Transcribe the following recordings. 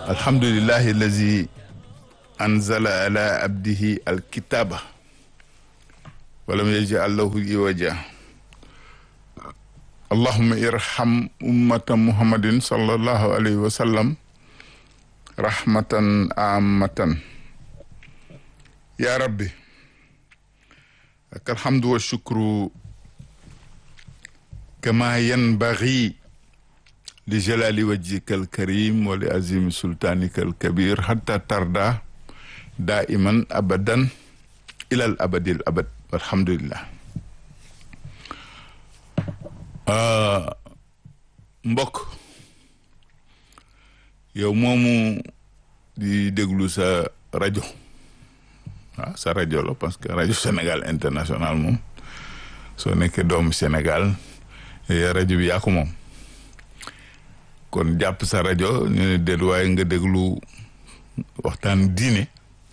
alhamdulillahi allazi anzala ala abdihi alkitaba walam yaj'al lahu iwaja allahumma irham ummata muhammadin sallallahu alayhi wa sallam rahmatan amatan ya rabbi laka alhamdu wa shukru kama yanbaghi li jalali wajhika alkarim wa li azimi sultanika alkabir hatta tarda daiman abadan ilal abadil abad alhamdulillah mbokk yow moomu di déglu sa rajo waaw sa rajo la parce que rajo Sénégal international moom soo nekkee doomu Sénégal rajo bi yaa ko moom kon jàpp sa rajo ñu ne déet waaye nga déglu waxtaan diine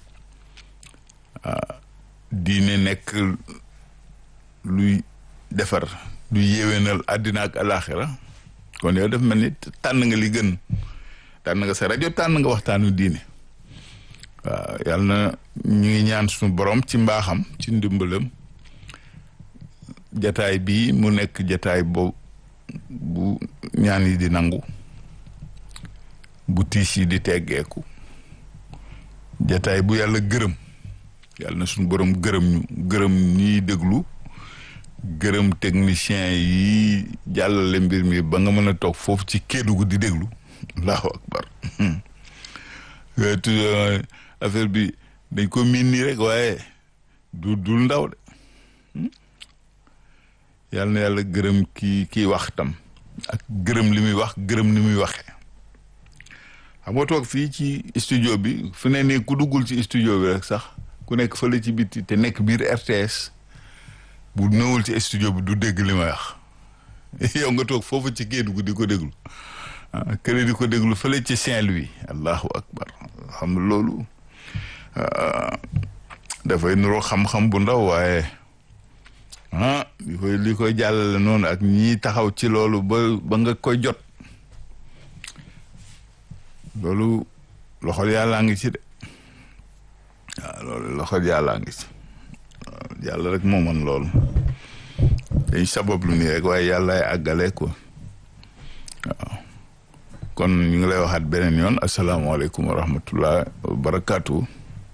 diine nekk luy defar lu yéwénal àddina ak alaxira kon yow def mel ni tànn nga li gën tànn nga sa rajo tànn nga waxtaanu diine waaw yàlla na ñu ngi ñaan suñu borom ci mbaaxam ci ndimbalam jataay bii mu nekk jataay bo bu ñaan yi di nangu bu tiis yi di teggeeku jataay bu yàlla gërëm yàlla na suñu borom gërëm ñu gërëm ñiy déglu gërëm technicien yi jàllale mbir mi ba nga mën a toog foofu ci Kédougou di déglu allahu akbar affaire bi dañ ko miin nii rek waaye du dul ndaw de yàlla na yàlla gërëm kii kii wax tam ak gërëm li muy wax gërëm ni muy waxee xam nga toog fii ci studio bi fu ne nii ku duggul ci studio bi rek sax ku nekk fële ci biti te nekk biir RTS bu nëwul ci studio bi du dégg li may wax yow nga toog foofu ci Kédougou di ko déglu ah kële di ko déglu fële ci Saint-Louis allahu akbar xam nga loolu dafay nuroo xam-xam bu ndaw waaye ah li koy li koy jàllale noonu ak ñi taxaw ci loolu ba ba nga koy jot loolu loxol yàllaa ngi ci de waaw loolu loxol yàllaa ngi ci yàlla rek moo mën loolu dañ sabab lu nii rek waaye yàllaay àggale ko waaw kon ñu ngi lay waxaat beneen yoon asalaamaaleykum wa rahmatullah wa barakaatu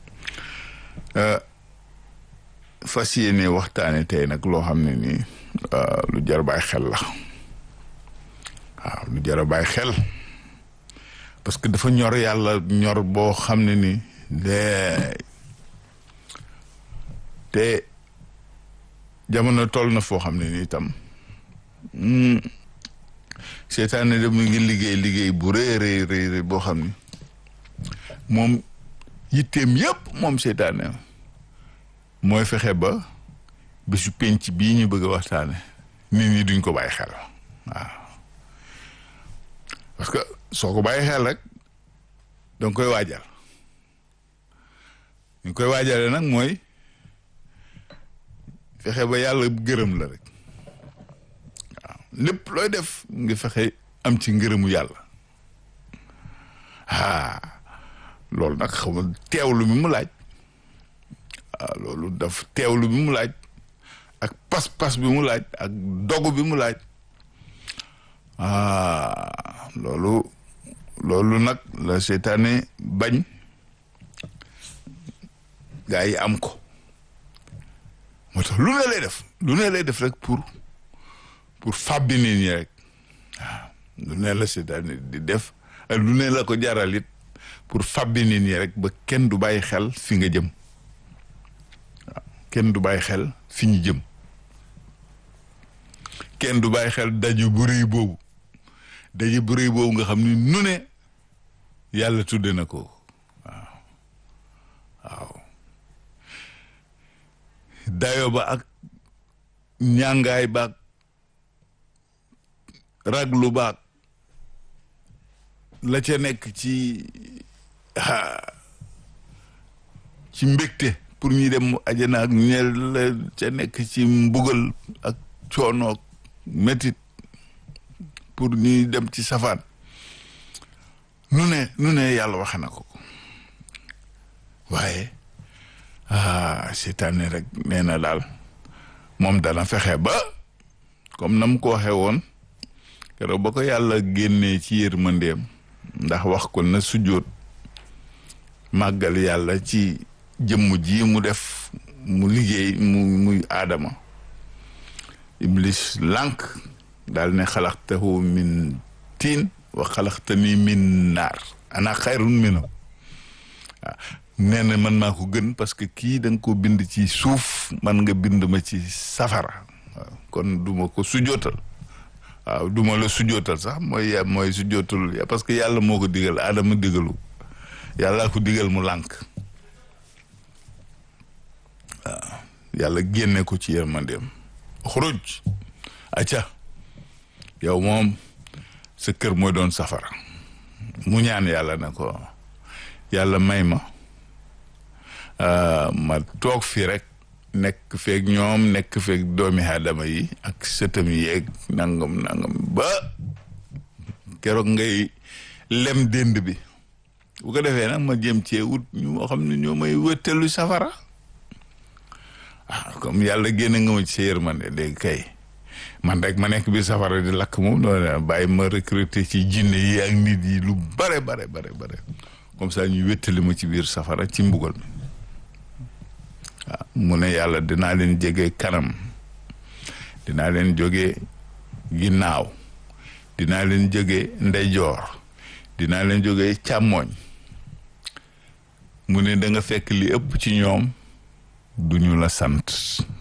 fas yéene waxtaane tey nag loo xam ne nii lu jar bàyyi xel la waaw lu jar a bàyyi xel parce que dafa ñor yàlla ñor boo xam ne ni lee te jamono toll na foo xam ne ni itam seetaane de mu ngi liggéey liggéey bu rëy rëy rëy boo xam ni moom yitteem yëpp moom seetaane mooy fexe ba bésu penc bii ñu bëgg a waxtaane nit ñi duñ ko bàyyi xel waaw parce que soo ko bàyyi xel rek danga koy waajal ñu koy waajale nag mooy fexe ba yàlla gërëm la rek waaw lépp looy def nga fexe am ci ngërëmu yàlla ah loolu nag xam nga teewlu mi mu laaj waaw loolu daf teewlu bi mu laaj ak pas-pas bi mu laaj ak dogu bi mu laaj ah loolu loolu nag la seetaane bañ gaa yi am ko moo tax lu ne lay def lu ne lay def rek pour pour fàbbi nit ñi rek waaw lu ne la seetaane di def ak lu ne la ko jaral it pour fàbbi nit ñi rek ba kenn du bàyyi xel fi nga jëm waaw kenn du bàyyi xel fi ñu jëm kenn du bàyyi xel daju bu rëy boobu daju bu rëy boobu nga xam ni nu ne yàlla tudde na ko waaw waaw dayo ba ak ñàngaay baag raglu baag la ca nekk ci ci mbégte pour ñuy dem ajana ak ñeel la ca nekk ci mbugal ak coonoog métit pour ñuy dem ci safaan nu ne nu ne yàlla waxe na ko waaye ah seytaane rek nee na daal moom dana fexe ba comme na mu ko waxee woon keroog ba ko yàlla génnee ci yërmandeem ndax wax ko na sujjóot màggal yàlla ci jëmm ji mu def mu liggéey mu muy aadama iblis lànk daal ne xalaxtahu min tiin wa xalaxtani min naar ana xayrun minhu waaw nee na man maa ko gën parce que kii da nga ko bind ci suuf man nga bind ma ci safara waaw kon duma ko sujootal waaw duma la sujootal sax mooy mooy sujootal parce que yàlla moo ko digal aadama digalu yàlla ko digal mu lànk waaw yàlla génne ko ci yërmandeem xuruj acca yow moom sa kër mooy doon safara mu ñaan yàlla ne ko yàlla may ma ma toog fii rek nekk feeg ñoom nekk feeg doomi aadama yi ak sëtam yeeg nangam nangam ba keroog ngay lem dénd bi bu ko defee nag ma jëm cee wut ñu xam ne ñoo may wëttelu safara ah comme yàlla génne nga ma ci sa yërmande léegi kay man rek ma nekk biir safara di lakk moom noonu bàyyi ma recruter ci jinne yi ak nit yi lu bare bare bare bare comme ça ñu wéttali ma ci biir safara ci mbugal mi waaw mu ne yàlla dinaa leen jege kanam dinaa leen jóge ginnaaw dinaa leen jóge ndeyjoor dinaa leen jóge càmmooñ mu ne da nga fekk li ëpp ci ñoom duñu la sant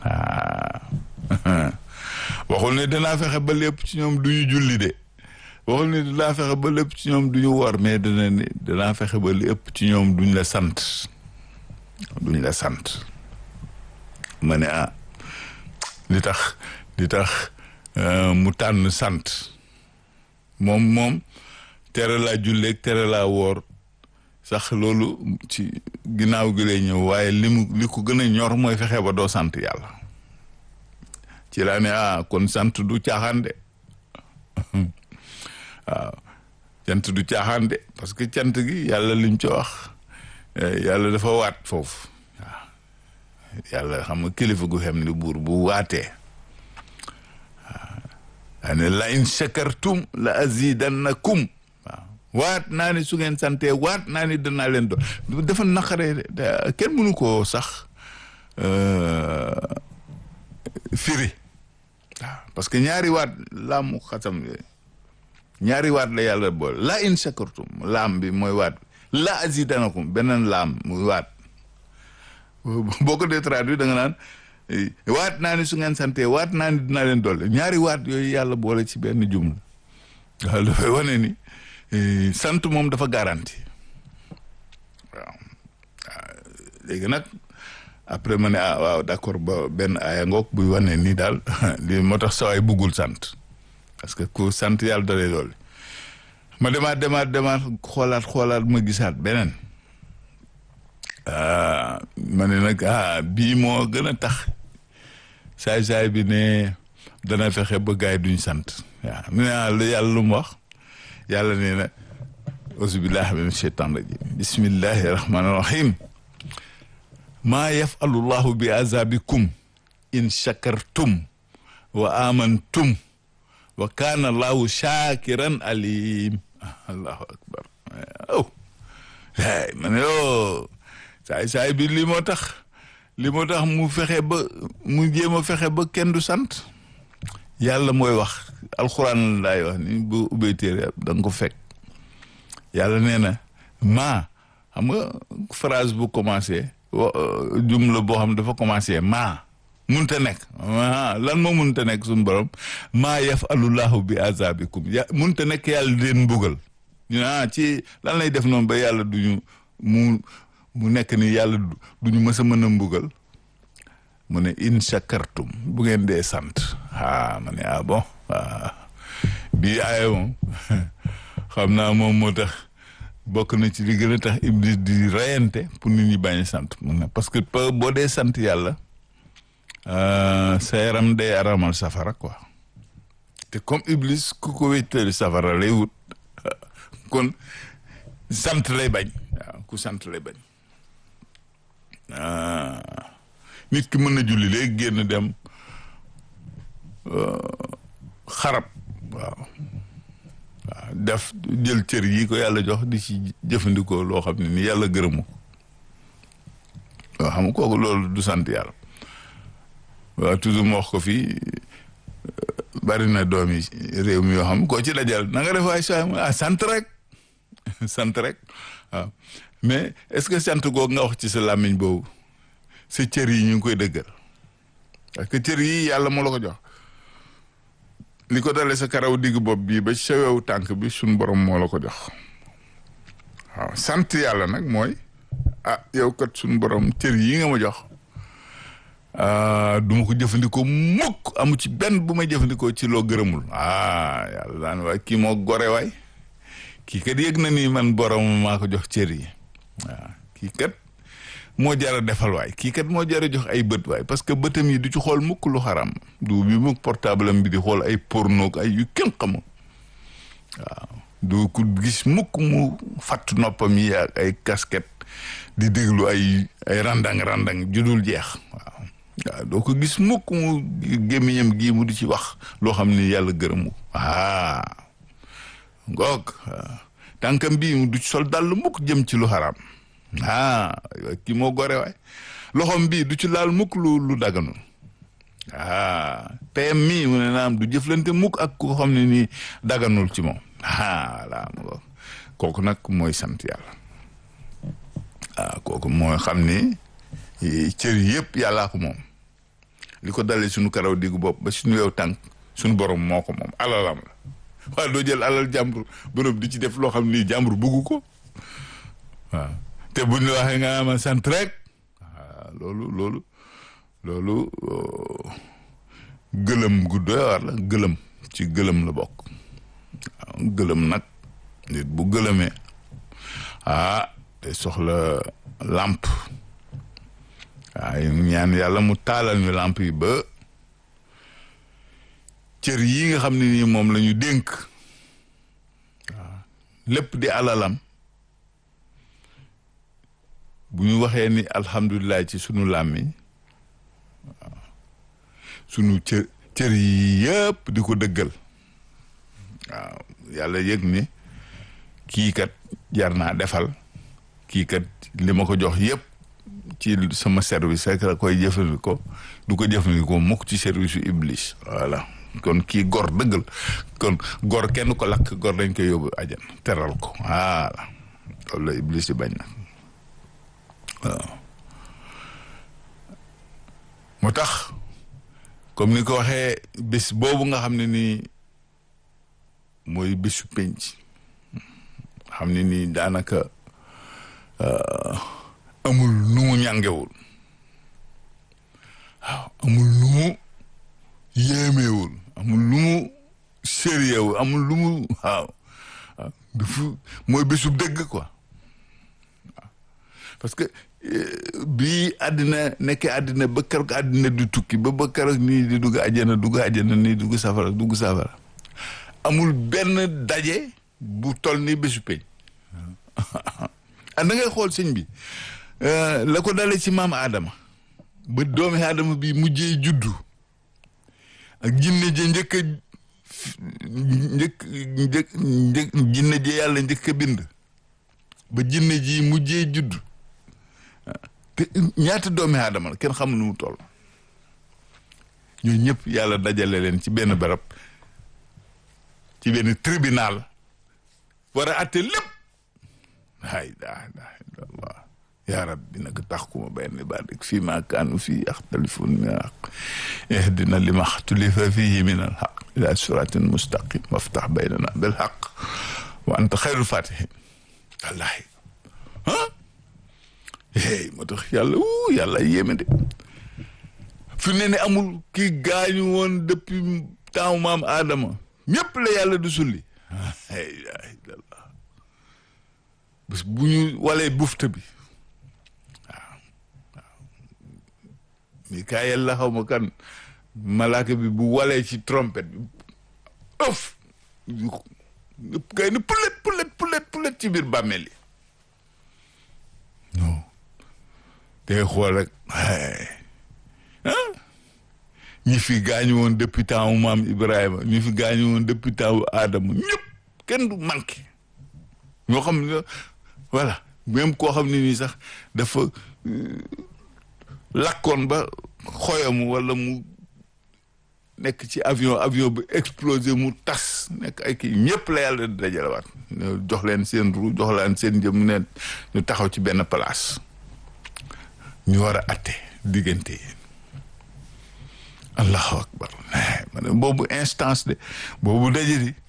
ah waxul ne danaa fexe ba lépp ci ñoom du ñu julli de waxul ne danaa fexe ba lépp ci ñoom du ñu wor mais dana ne danaa fexe ba li ëpp ci ñoom duñ la sant duñ la sant ma ne ah li tax li tax mu tànn sant moom moom tere laa julleeg tere laa woor sax loolu ci ginnaaw gi lay ñëw waaye li mu li ko gën a ñor mooy fexe ba doo sant yàlla ci laa ne ah kon sant du caaxaan de waaw cant du caaxaan de parce que cant gi yàlla lim ci wax yàlla dafa waat foofu waaw yàlla xam nga kilifa gu xem ni buur bu waatee waaw ne la in shakartum la azidannakum waaw waat naa ni su ngeen santee waat naa ni danaa leen doon dafa naqaree kenn mënu koo sax firi waaw parce que ñaari waat laamu xasam ñaari waat la yàlla boole la in shakartum laam bi mooy waat bi la azidanakum beneen laam muy waat boo ko dee traduit da nga naan waat naa ni su ngeen santee waat naa ni dinaa leen doole ñaari waat yooyu yàlla boole ci benn jumla waaw dafay wane ni sant moom dafa garanti waaw léegi nag après ma ne ah waaw d'accord ba benn aaya ngoog buy wane ni daal li moo tax sawaay buggul sant parce que ku sant yàlla dalee loolu ma demaat demaat demaat xoolaat xoolaat ma gisaat beneen ma ne nag ah bii moo gën a tax saay-saay bi ne dana fexe ba gaay duñ sant waaw mu ne ah yàlla lu mu wax yàlla nee na auzubillahi min sheytan rajim bismillahi rahmani rahim maa yafalu llahu bi azabikum in shakartum wa amantum wa kaana allahu shakiran alim allahu akbar aw ay ma ne o saay saay bi li moo tax li moo tax mu fexe ba mu jéem a fexe ba kenn du sant yàlla mooy wax alxuraan la laay wax ni bu ubbee téere da nga ko fekk yàlla nee na maa xam nga phrase bu commencé jumla boo xam dafa commencé maa munta nekk lan moo munta nekk suñu borom maa yafalullahu bi azabikum ya munta nekk yàlla di leen mbugal ñu ah ci lan lay def noonu ba yàlla duñu mu mu nekk ni yàlla duñu mës a mën a mbugal mu ne in shakartum bu ngeen dee sant ah ma ne ah bon bii aaya moom xam naa moom moo tax bokk na ci li gën a tax iblis di rayante pour nit ñi bañ a sant mun na parce que boo dee sant yàlla sa yaram day aramal safara quoi te comme iblis ku ko wéttali safara lay wut kon sant lay bañ waaw ku sant lay bañ nit ki mën na julli léegi génn dem xarab waaw waaw def jël cër yi ko yàlla jox di ci jëfandikoo loo xam ne ni yàlla gërëmu waaw xam kooku loolu du sant yàlla waaw toujours mu wax ko fii bari na doom yi réew mi yoo xam koo ci dajal na nga def waay saa ah sant rek sant rek waaw mais est-ce que sant googu nga wax ci sa làmmiñ boobu sa cër yi ñu ngi koy dëggal parce que cër yi yàlla moo la ko jox li ko dalee sa karaw digg bopp bii ba sa wewu tànk bi suñ borom moo la ko jox waaw sant yàlla nag mooy ah yow kat suñ borom cër yi nga ma jox du ma ko jëfandikoo mukk amu ci benn bu may jëfandikoo ci loo gërëmul ah yàlla daan waay kii moo gore waay kii kat yëg na ni man borom maa ko jox cër yi waaw kii kat moo jara defal waay kii kat moo jara jox ay bët waay parce que bëtam yi du ci xool mukk lu xaram du bi mukk portable am bi di xool ay porno ay yu kenn xamul waaw du ku gis mukk mu fatt noppam yi ak ay casquette di déglu ay ay randang randang judul jeex waaw waaw doo ko gis mukk mu gémmiñam gii mu di ci wax loo xam ni yàlla gërëmu ah ngoog tànkam bii mu du ci sol dàll mukk jëm ci lu xaraam ah kii moo gore waay loxom bii du ci laal mukk lu lu daganul ah teyam mii mu ne naam du jëflante mukk ak ko xam ne nii daganul ci moom ah voilà kooku nag mooy sant yàlla ah kooku mooy xam ni cër yëpp yàllaa ko moom li ko dalee suñu karaw diggu bopp ba suñu yow tànk suñu borom moo ko moom alalam la waaye doo jël alal jàmbur borom di ci def loo xam ni jàmbur bugg ko waaw te buñ la waxee nga ama sant rek waaw loolu loolu loolu gëlëm gu doy war la gëlëm ci gëlëm la bokk waaw gëlëm nag nit bu gëlëmee ah te soxla làmp waaye ñaan yàlla mu taalal ñu làmp yi ba cër yi nga xam ne nii moom la ñu dénk waaw lépp di alalam bu ñu waxee ni alhamdulilah ci sunu làmmiñ waaw sunu cër cër yi yëpp di ko dëggal waaw yàlla yëg ni kii kat jar naa defal kii kat li ma ko jox yëpp ci sama service rek la koy jëfandikoo du ko jëfandikoo mukk ci service yu iblis voilà kon kii gor dëggal kon gor kenn ko lakk gor dañ koy yóbbu ajan teral ko voilà loolu la iblis di bañ na waaw moo tax comme ni ko waxee bés boobu nga xam ne nii mooy bésu penc xam ne nii daanaka amul nu mu ñàngewul waaw amul nu mu yéemewul amul lu mu sérieux amul lu mu waaw waaw dafa mooy bésu dëgg quoi waaw parce que bii àddina nekkee àddina ba keroog àddina du tukki ba ba keroog nii di dugg àjjana dugg àjjana nii dugg safara dugg safara amul benn daje bu toll ni bésu peñ ah da ngay xool sëñ bi la ko dalee ci maam Adama ba doomi Adama bi mujjee juddu ak jinne je njëkk a njëkk njëkk njëkk jinne je yàlla njëkk a bind ba jinne ji mujjee juddu te ñaata doomi Adama la kenn xamul nu mu toll ñooñu ñëpp yàlla dajale leen ci benn barab ci benn tribunal war a atte lépp laa ilaaha illallaah yaa rabbi nag taxkuma bayna ibaadik fii maa kaanu fii yaxtalifuun min al-haqq ihdina limaa xtulifa fiihi min al-haqq ilaa siraatin mustaqim waftax baynana bil haqq wa anta xayrul faatihin wallaahi ah hey moo tax yàlla wuu yàlla yéeme de fi ne ne amul kii gaañu woon depuis temps maam Adama ñëpp la yàlla du sulli la ilaha illallah bés bu ñu walee bufta bi waaw waaw Mikaayel la xaw ma kan malaaka bi bu walee ci trompette bi ëf ñëpp kay ni pulet pulet pulet pulet pulet ci biir bàmmeel yi non day xool rek ah ñi fi gaañu woon depuis temps wu maam Ibrahima ñi fi gaañu woon depuis temps wu Adama ñëpp kenn du manqué ñoo xam ne voilà même koo xam ne nii sax dafa lakkoon ba xoyamu wala mu nekk ci avion avion bi explosé mu tas nekk ay kii ñëpp la yàlla dajalewaat jox leen seen ru jox leen seen jëm ne ñu taxaw ci benn place ñu war a atte diggante yi allahu akbar ma ne boobu instance de boobu daje di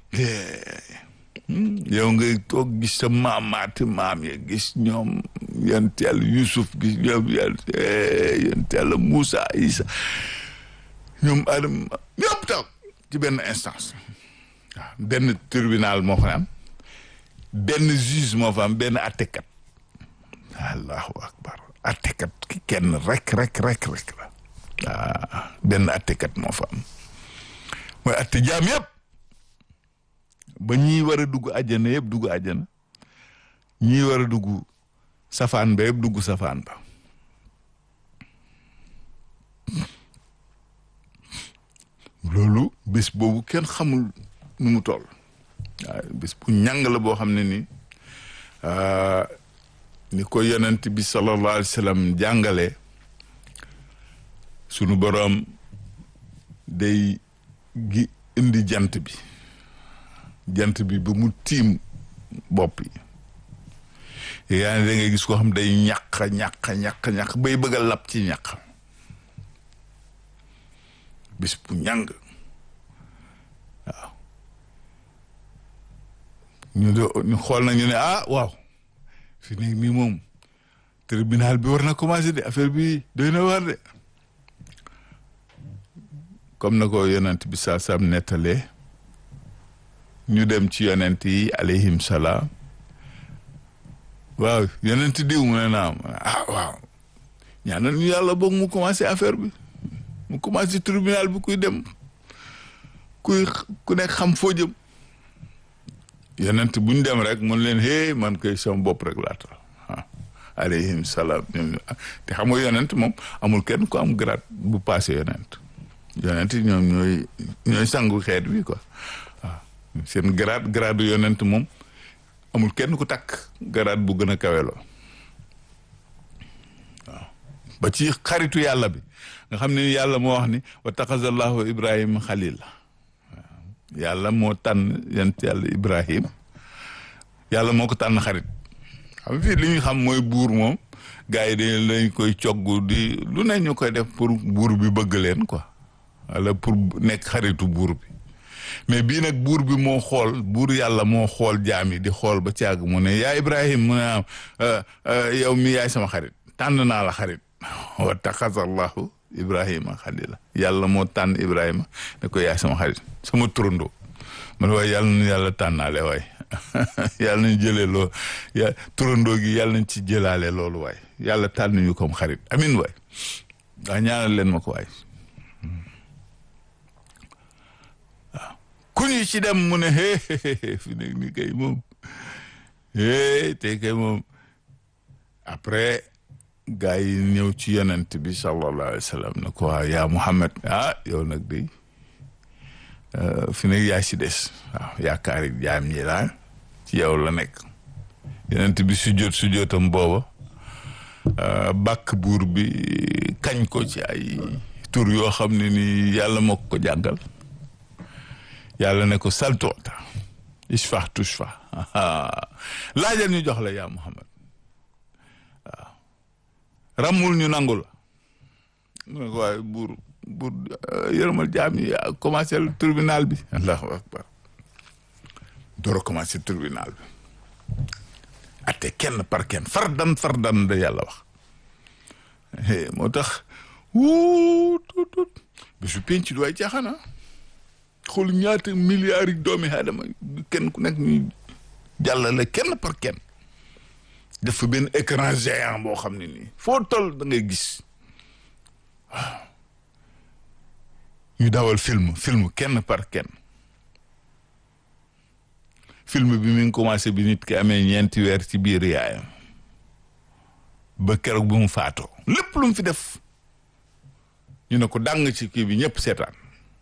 yow ngay toog gis sa maamaati maam ya gis ñoom yonent yàlla Yusuf gis ñoom yonent yàlla Moussa Isa ñoom Adama ñëpp taw ci benn instance waaw benn tribunal moo fa am benn juge moo fa am benn attekat allahu akbar attekat ki kenn rek rek rek rek la waaw benn attekat moo fa am mooy atte jaam yëpp ba ñii war a dugg àjjana yëpp dugg àjjana ñii war a dugg safaan ba yëpp dugg safaan ba loolu bés boobu kenn xamul nu mu toll waaw bés bu ñàng la boo xam ne ni ni ko yonent bi sallallahu alayhi wa sallam jàngale sunu boroom day gi indi jant bi jant bi ba mu tiim bopp yi yaa ne da ngay gis koo xam day ñàq ñàq ñàq ñàq bay bëgg a lap ci ñàq bis bu ñàng waaw ñu do ñu xool nañu ne ah waaw fi nekk nii moom tribunal bi war na commencé de affaire bi doy na war de comme na ko yonent bi saa sam nettalee ñu dem ci yonent yi alayhim salaam waaw yonent diw mu ne naam ah waaw ñaanal ñu yàlla boog mu commencé affaire bi mu commencé tribunal bi kuy dem kuy ku nekk xam foo jëm yonent bu ñu dem rek mun leen hey man koy sama bopp rek laata ah alayhim salaam te xam nga yonent moom amul kenn ku am grade bu passé yonent yonent ñoom ñooy ñooy sangu xeet bi quoi waaw seen grade grade yonent moom amul kenn ku takk grade bu gën a kaweloo waaw ba ci xaritu yàlla bi nga xam ne yàlla moo wax ni wa taxazallahu ibrahima xalil waaw yàlla moo tànn yent yàlla ibrahim yàlla moo ko tànn xarit xam fii li ñu xam mooy buur moom gars yi dañ lañ koy cogg di lu ne ñu koy def pour buur bi bëgg leen quoi wala pour nekk xaritu buur bi mais bii nag buur bi moo xool buur yàlla moo xool jaam yi di xool ba caag mu ne yaa ibrahim mu ne am yow mi yaay sama xarit tànn naa la xarit wa taxazallahu ibrahima xalila yàlla moo tànn ibrahima ne ko yaay sama xarit sama turandoo man waaye yàlla na yàlla tànnaale waay yàlla nañ jëlee loo ya turandoo gi yàlla nañ ci jëlaale loolu waay yàlla tànn ñu comme xarit amin waay daa ñaanal leen ma ko waay waaw ku ñu ci dem mu ne hee fi nekk ni kay moom hee te kay moom après gaa yi ñëw ci yonent bi sallallahu alayhi wa sallam ne ko waaw yaa Muhammad ah yow nag day fi nekk yaa ci des waaw yaakaari jaam ñi daal ci yow la nekk yonent bi sujjóot sujjóotam booba bàkk buur bi kañ ko ci ay tur yoo xam ne ni yàlla moo ko jàngal yàlla ne ko saltoota ishfa tushfa laajal ñu jox la yaa Muhammad waaw ramul ñu nangu la mu ne ko waaye buur buur yërëmal jaam yi commencé tribunal bi allahu akbar door a commencé tribunal bi atte kenn par kenn fardan fardan da yàlla wax moo tax wuu tut tut bisu penc du ay caaxaan xool ñaata milliards yi doomi aadama kenn ku nekk ñuy jàllale kenn par kenn def fa benn écran géant boo xam ne nii foo toll da ngay gis waaw ñu dawal film film kenn par kenn film bi mi ngi commencé bi nit ki amee ñeenti weer ci biir yaayam ba keroog bi mu faatoo lépp lu mu fi def ñu ne ko dàng ci kii bi ñëpp seetaan